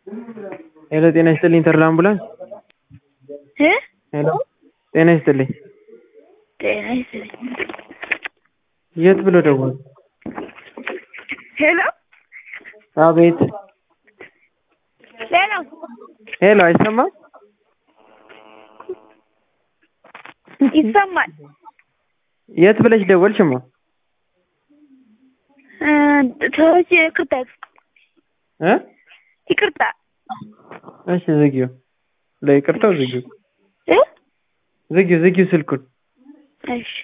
ሄሎ ጤና ይስጥልኝ ተድላ አምቡላንስ እ ሄሎ ጤና ይስጥልኝ ጤና ይስጥልኝ የት ብሎ ደወሉ ሄሎ አቤት ሄሎ ሄሎ አይሰማም ይሰማል የት ብለሽ ደወልሽማ እ ሰዎች ይቅርታ እ ይቅርታ እሺ ዝጊው ለይቅርታው ዝጊው እ ዝጊው ዝጊው ስልኩን እሺ